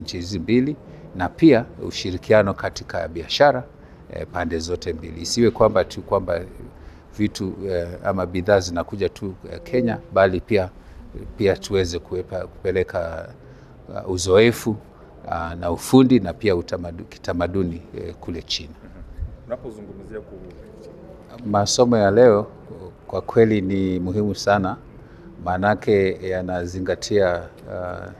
nchi hizi mbili na pia ushirikiano katika biashara eh, pande zote mbili. Isiwe kwamba tu kwamba vitu eh, ama bidhaa zinakuja tu eh, Kenya, bali pia pia tuweze kuepa, kupeleka uh, uzoefu uh, na ufundi na pia utamadu, kitamaduni eh, kule China. Unapozungumzia ku Masomo ya leo kwa kweli ni muhimu sana, maanake yanazingatia uh,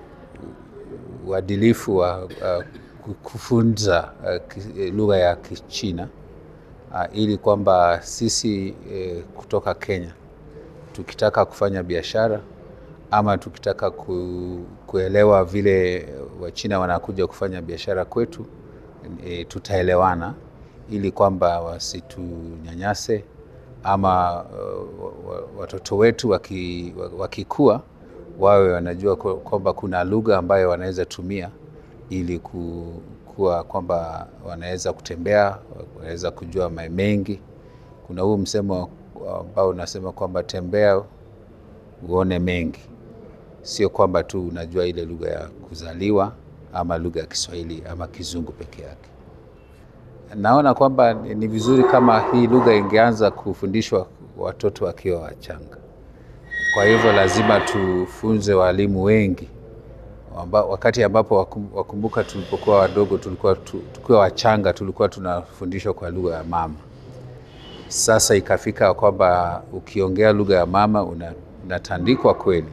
uadilifu wa uh, kufunza uh, lugha ya Kichina uh, ili kwamba sisi uh, kutoka Kenya tukitaka kufanya biashara ama tukitaka ku, kuelewa vile Wachina wanakuja kufanya biashara kwetu e, tutaelewana ili kwamba wasitunyanyase ama uh, watoto wetu waki, wakikua wawe wanajua kwamba kuna lugha ambayo wanaweza tumia ili kuwa kwamba wanaweza kutembea, wanaweza kujua mengi. Kuna huu msemo ambao unasema kwamba tembea uone mengi, sio kwamba tu unajua ile lugha ya kuzaliwa ama lugha ya Kiswahili ama Kizungu peke yake. Naona kwamba ni vizuri kama hii lugha ingeanza kufundishwa watoto wakiwa wachanga. Kwa hivyo lazima tufunze walimu wengi amba, wakati ambapo wakumbuka, tulipokuwa wadogo, tulikuwa tukiwa wachanga, tulikuwa tunafundishwa kwa lugha ya mama. Sasa ikafika kwamba ukiongea lugha ya mama una, unatandikwa kweli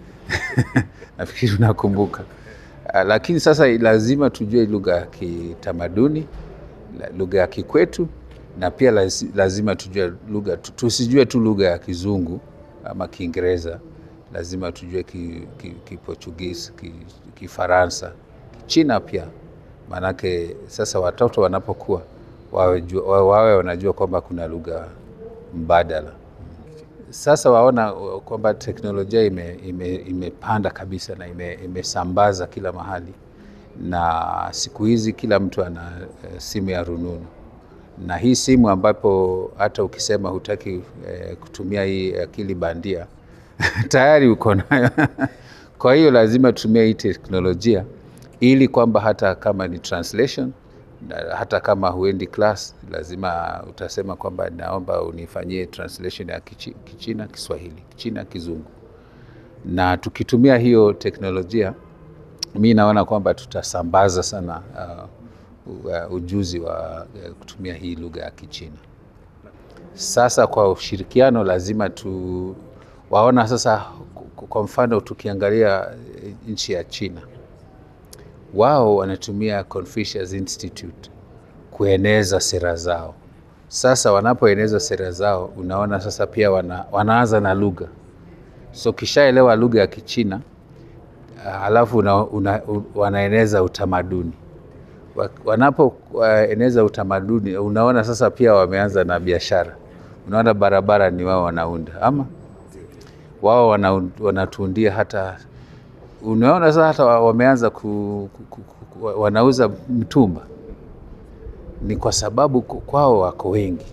nafikiri unakumbuka. Lakini sasa lazima tujue lugha ya kitamaduni, lugha ya kikwetu, na pia lazima tujue lugha, tusijue tu lugha ya Kizungu ama Kiingereza, lazima tujue Kiportugisi, ki, Kifaransa, ki Kichina pia, maanake sasa watoto wanapokuwa wawe, wawe wanajua kwamba kuna lugha mbadala. Sasa waona kwamba teknolojia imepanda ime, ime kabisa na imesambaza ime kila mahali, na siku hizi kila mtu ana simu ya rununu, na hii simu ambapo hata ukisema hutaki eh, kutumia hii akili bandia tayari uko nayo kwa hiyo lazima tutumie hii teknolojia ili kwamba hata kama ni translation hata kama huendi class, lazima utasema kwamba naomba unifanyie translation ya Kichi, Kichina Kiswahili, Kichina Kizungu. Na tukitumia hiyo teknolojia, mi naona kwamba tutasambaza sana uh, uh, ujuzi wa uh, kutumia hii lugha ya Kichina. Sasa kwa ushirikiano lazima tu waona sasa, kwa mfano tukiangalia nchi ya China wao wanatumia Confucius Institute kueneza sera zao. Sasa wanapoeneza sera zao, unaona sasa pia wana, wanaanza na lugha. So kishaelewa lugha ya Kichina halafu una, una, wanaeneza utamaduni. Wanapoeneza utamaduni, unaona sasa pia wameanza na biashara. Unaona barabara ni wao wanaunda, ama wao wanatuundia hata unaona sasa hata wameanza ku, ku, ku, wanauza mtumba. Ni kwa sababu kwao wako wengi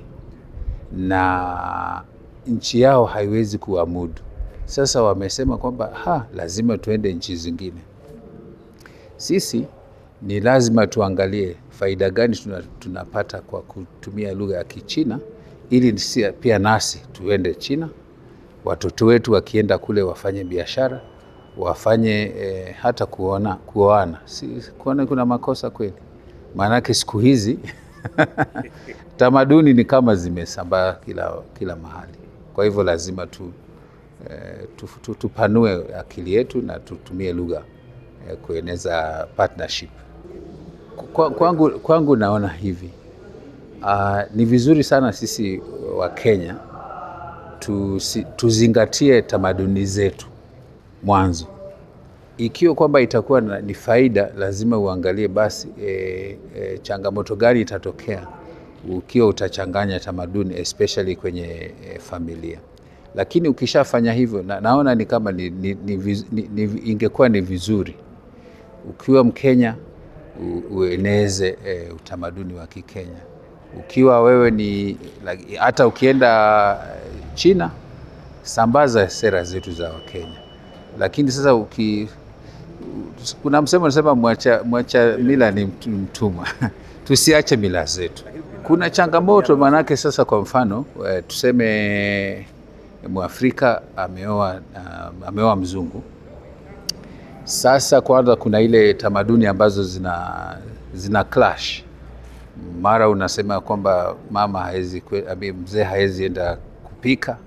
na nchi yao haiwezi kuamudu. Sasa wamesema kwamba ha, lazima tuende nchi zingine. Sisi ni lazima tuangalie faida gani tunapata kwa kutumia lugha ya Kichina ili pia nasi tuende China, watoto wetu wakienda kule wafanye biashara wafanye eh, hata kuona kuoana, si kuona kuna makosa kweli? Maanake siku hizi tamaduni ni kama zimesambaa kila, kila mahali. Kwa hivyo lazima tu, eh, tu, tu, tupanue akili yetu na tutumie lugha eh, kueneza partnership. Kwa, kwangu, kwangu naona hivi uh, ni vizuri sana sisi wa Kenya tusi, tuzingatie tamaduni zetu mwanzo ikiwa kwamba itakuwa ni faida, lazima uangalie basi e, e, changamoto gani itatokea ukiwa utachanganya tamaduni especially kwenye e, familia. Lakini ukishafanya hivyo na, naona ni kama ni, ni, ni, ni, ni, ingekuwa ni vizuri ukiwa Mkenya u, ueneze e, utamaduni wa Kikenya. Ukiwa wewe ni hata ukienda China, sambaza sera zetu za Wakenya lakini sasa uki kuna msemo unasema mwacha, mwacha mila ni mtu- mtumwa. Tusiache mila zetu. Kuna changamoto maanake, sasa kwa mfano eh, tuseme Mwafrika ameoa uh, ameoa mzungu. Sasa kwanza kuna ile tamaduni ambazo zina, zina clash. Mara unasema kwamba mama haezi, kwe- abi- mzee haezi enda kupika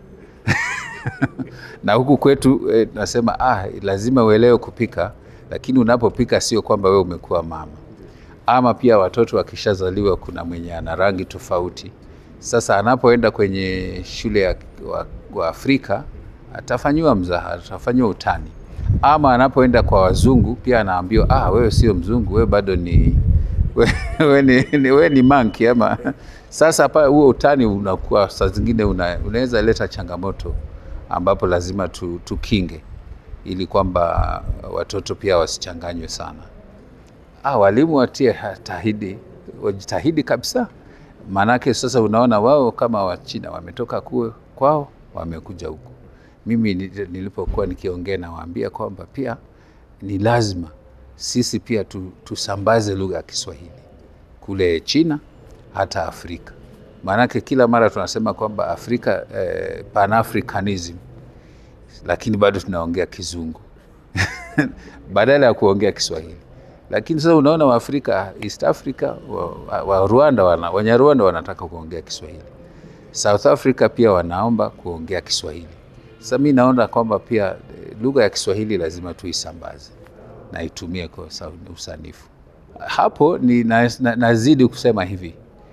na huku kwetu eh, nasema ah, lazima uelewe kupika, lakini unapopika sio kwamba wewe umekuwa mama. Ama pia watoto wakishazaliwa, kuna mwenye ana rangi tofauti. Sasa anapoenda kwenye shule ya wa, wa Afrika atafanyiwa mzaha, atafanyiwa utani. Ama anapoenda kwa wazungu pia anaambiwa ah, wewe sio mzungu, wewe bado ni wewe ni, ni, wewe ni monkey ama sasa hapa huo utani unakuwa saa zingine una, unaweza leta changamoto ambapo lazima tu, tukinge ili kwamba watoto pia wasichanganywe sana. Ah, walimu watie tahidi, wajitahidi kabisa, maanake sasa unaona wao kama Wachina wametoka kue kwao wamekuja huku. Mimi ni- nilipokuwa nikiongea nawaambia kwamba pia ni lazima sisi pia tu, tusambaze lugha ya Kiswahili kule China hata Afrika, maanake kila mara tunasema kwamba Afrika eh, Pan-Africanism lakini bado tunaongea Kizungu badala ya kuongea Kiswahili. Lakini sasa unaona Waafrika, East Africa, wa, wa, wa Rwanda wana, Wanyarwanda wanataka kuongea Kiswahili. South Africa pia wanaomba kuongea Kiswahili. Sasa mi naona kwamba pia eh, lugha ya Kiswahili lazima tuisambaze na itumie kwa sa- usanifu. Hapo ni na, na, nazidi kusema hivi,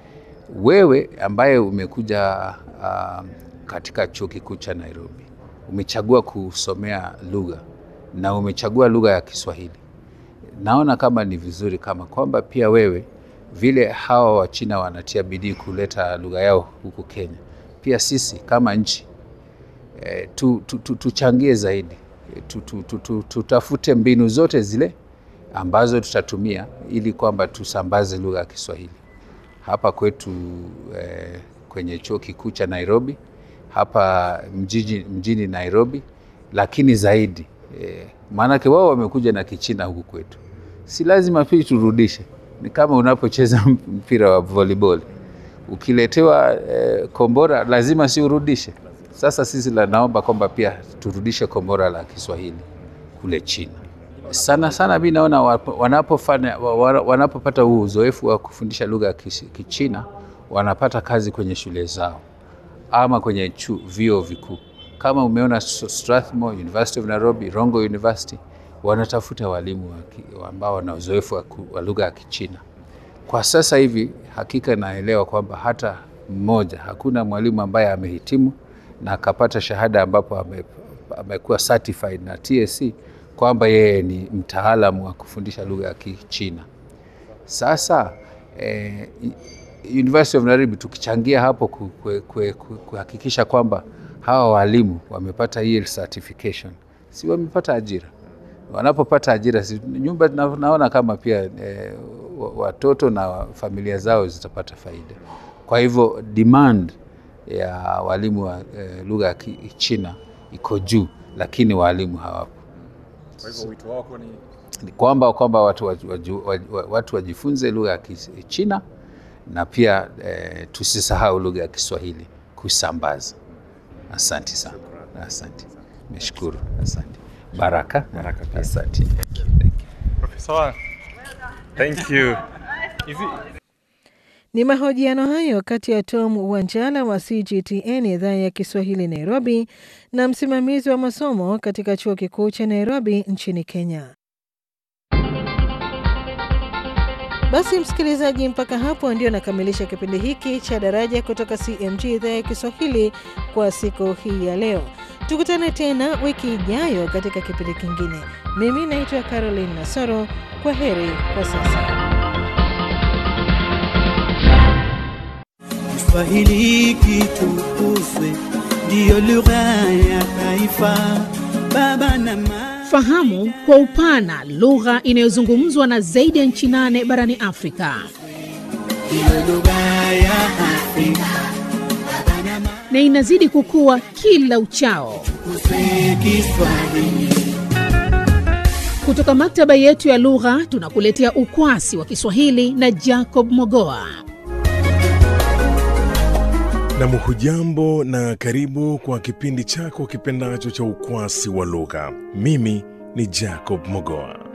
wewe ambaye umekuja uh, katika chuo kikuu cha Nairobi umechagua kusomea lugha na umechagua lugha ya Kiswahili, naona kama ni vizuri kama kwamba pia wewe vile hawa Wachina wanatia bidii kuleta lugha yao huku Kenya, pia sisi kama nchi eh, tu, tu, tu, tuchangie zaidi Eh, tu, tu, tu, tu, tutafute mbinu zote zile ambazo tutatumia ili kwamba tusambaze lugha ya Kiswahili hapa kwetu eh, kwenye chuo kikuu cha Nairobi hapa mjini, mjini Nairobi, lakini zaidi eh, maanake wao wamekuja na Kichina huku kwetu, si lazima pia turudishe. Ni kama unapocheza mpira wa volleyball ukiletewa eh, kombora lazima si urudishe. Sasa sisi la naomba kwamba pia turudishe kombora la Kiswahili kule China. Sana sana mi naona wapo- wanapofanya wa- wa- wanapopata huu uzoefu wa kufundisha lugha ya Kis- Kichina wanapata kazi kwenye shule zao ama kwenye chu, vyuo vikuu. Kama umeona S- Strathmore University of Nairobi, Rongo University wanatafuta walimu wa ki- ambao wana uzoefu wa ku- wa lugha ya Kichina. Kwa sasa hivi hakika naelewa kwamba hata mmoja, hakuna mwalimu ambaye amehitimu na akapata shahada ambapo ame, amekuwa certified na TSC kwamba yeye ni mtaalamu wa kufundisha lugha ya Kichina. Sasa eh, University of Nairobi tukichangia hapo ku- ku- ku- ku- kuhakikisha kwamba hawa walimu wamepata hii certification, si wamepata ajira. Wanapopata ajira, si nyumba na- naona kama pia eh, wa- watoto na familia zao zitapata faida. Kwa hivyo demand ya walimu wa eh, lugha ya Kichina iko juu, lakini walimu hawapo Kwa hivyo wito wako ni ni kwamba kwamba watu, waju- waju- waju- watu wajifunze lugha ya Kichina na pia eh, tusisahau lugha ya Kiswahili kusambaza. Asante sana, asante, meshukuru, asante. Baraka, Baraka pia. asante. Profesa Wang. Thank you. Hivi Ni mahojiano hayo kati ya Tom Wanjala wa CGTN idhaa ya Kiswahili Nairobi na msimamizi wa masomo katika chuo kikuu cha Nairobi nchini Kenya. Basi msikilizaji, mpaka hapo ndio nakamilisha kipindi hiki cha Daraja kutoka CMG idhaa ya Kiswahili kwa siku hii ya leo. Tukutane tena wiki ijayo katika kipindi kingine. Mimi naitwa Caroline Nasoro. Kwa heri kwa sasa. Kiswahili kitukuzwe, ndiyo lugha ya taifa. Baba na mama, Fahamu kwa upana lugha inayozungumzwa na zaidi ya nchi nane barani Afrika. ndiyo lugha ya Afrika. Baba na mama, na inazidi kukua kila uchao. tukuzwe Kiswahili. Kutoka maktaba yetu ya lugha tunakuletea ukwasi wa Kiswahili na Jacob Mogoa. Nam, hujambo na karibu kwa kipindi chako kipendacho cha ukwasi wa lugha. Mimi ni Jacob Mogoa.